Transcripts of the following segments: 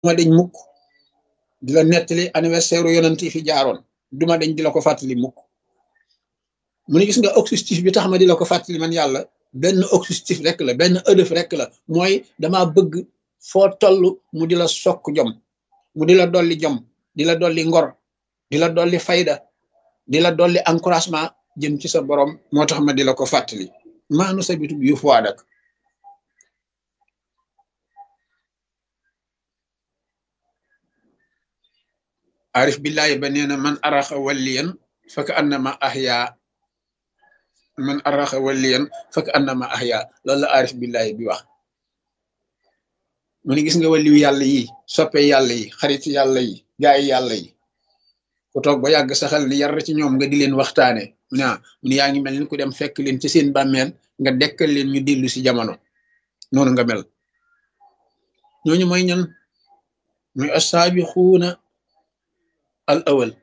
duma deñ mukk di la nettali anniversaire yonent yi fi jaaroon duma deñ di la ko fàttali mukk mu ne gis nga objectif bi tax ma di la ko fàttali man yàlla benn objectif rek la benn ëdëf rek la mooy dama bëgg foo toll mu di la sokk jom mu di la dolli jom di la dolli ngor di la dolli fayda di la dolli encouragement jëm ci sa borom moo tax ma di la ko fàttali maanu sa bitu yu fuwaadak arif billahi ba nee na man araxa walliyan faka annama ahya man araxa walliyan faka annama ahya loolu la arif billahi bi wax mu ne gis nga waliyu yàlla yi soppe yàlla yi xarit yàlla yi gaay yàlla yi ku toog ba yàgg saxal ni yar ci ñoom nga di leen waxtaane mu ne mu ne yaa ngi mel ni ku dem fekk leen ci seen bàmmeel nga dekkal leen ñu dellu si jamono noonu nga mel ñooñu mooy ñan mooy assaabixuuna al awal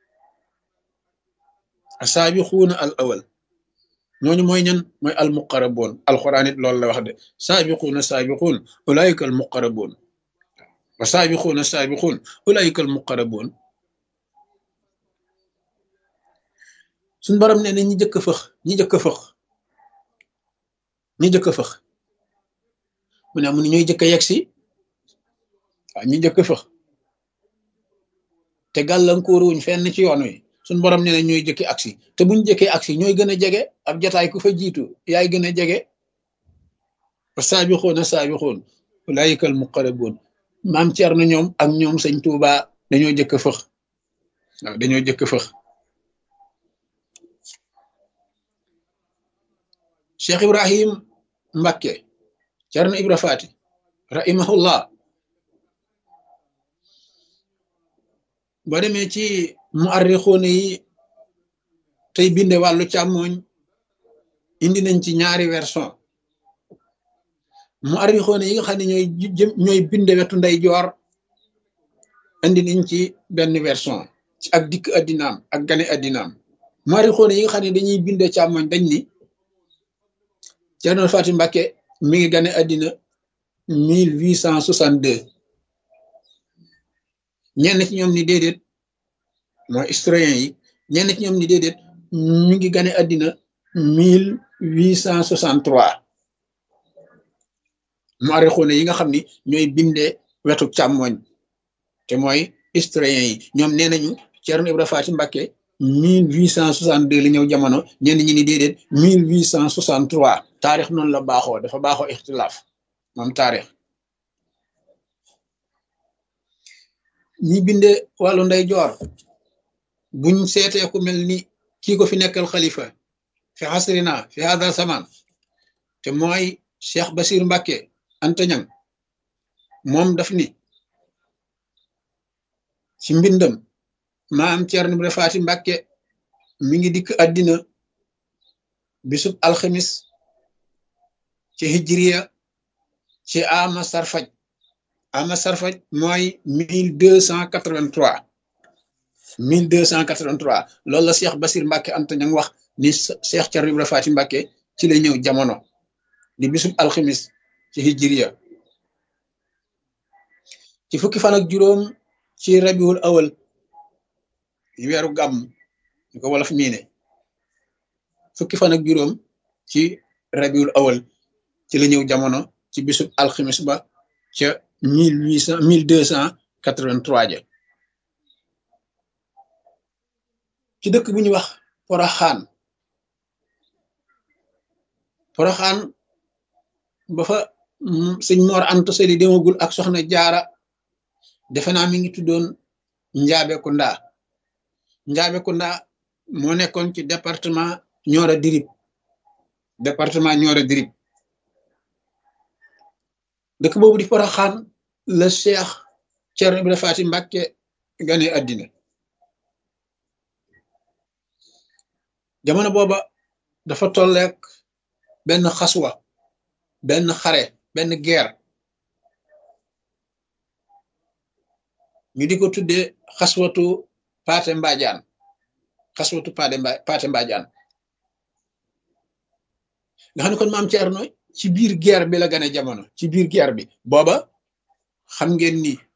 asaabiquuna al awal ñooñu mooy ñan mooy al muqaraboon alquran it loolu la wax de saabiquuna saabiquun ulaayika al muqaraboon wa saabiquuna saabiquun ulaayika al muqaraboon suñ borom ne na ñi jëkk fëx ñi jëkk fëx ñi jëkk fëx mu ne mu ne ñooy jëkk yegg si waaw ñi jëkk fëx te gàllankoor wuñ fenn ci yoon wi suñ borom nee na ñooy jëkki aksi te buñ jëkkee aksi ñooy gën a jege ab jataay ku fa jiitu yaay gën a jege wa saabixoona saabixoon ulaayika al muqaraboon maam Cerno ñoom ak ñoom sëñ Tuuba dañoo jëkk fëx waaw dañoo jëkk fëx Cheikh Ibrahim Mbakke Cerno Ibra Faati rahimahullah boo demee ci mu arrixoone yi tey binde wàllu càmmooñ indi nañ ci ñaari version mu arrixoone yi nga xam ne ñooy ñooy binde wetu nday joor indi nañ ci benn version ci ak dikk addinaam ak gane addinaam mu arrixoone yi nga xam ne dañuy binde càmmooñ dañ ni Cerno Faati Mbàkke mi ngi gane addina mille huit cent soixante deux ñenn ci ñoom ni déedéet mooy historien yi ñenn ci ñoom ni déedéet ñu ngi gane àddina mille huit cent soixante trois muarixuune yi nga xam ni ñooy bindee wetu càmmoñ te mooy historien yi ñoom nee nañu Ceerno Ibra Faati Mbàkke mille huit cent soixante deux la ñëw jamono ñenn ñi ni déedéet mille huit cent soixante trois taarix noonu la baaxoo dafa baaxoo ixtilaaf moom taarix ñi binde wàllu nday joor buñ seetee ku mel ni kii ko fi nekkal xalifa fi xasrina fi hada zaman te mooy Cheikh Basir Mbàkke antañang moom daf ni ci mbindam maam Ceerno Ibra Faati Mbàkke mi ngi dikk àddina bisub alxamis ci hijriya ci ama sarfaj ama sarfaj mooy mille deux cent quatre-vingt-trois mille deux cent quatre-vingt-trois loolu la Cheikh Basir Mbàkke Anta ña ngi wax ni Cheikh Ceerno Ibra Faati Mbàkke ci la ñëw jamono di bisub alxamis ci hijriya ci fukki fan ak juróom ci rabiul awal yi weeru gàmm ñu ko wolof miine fukki fan ak juróom ci rabiul awal ci la ñëw jamono ci bisub alxamis ba ca mille huit cent mille deux cent quatre-vingt-trois ja ci dëkk bu ñuy wax poroxaan poroxaan ba fa sëñ Mor Anta Sali demagul ak soxna jaara defe naa mi ngi tuddoon Njaabe Kunda Njaabe Kunda moo nekkoon ci département Nioro Dirib département Nioro Dirib dëkk boobu di poroxaan la Cheikh Ceerno Ibra Faati Mbàkke gane àddina jamono booba dafa tolleek benn xaswa benn xare benn guerre ñu di ko tuddee xaswatu paate mbaajaan xaswatu paate mba paate mbaajaan nga xam ne kon maam Ceerno ci biir guerre bi la gane jamono ci biir guerre bi booba xam ngeen ni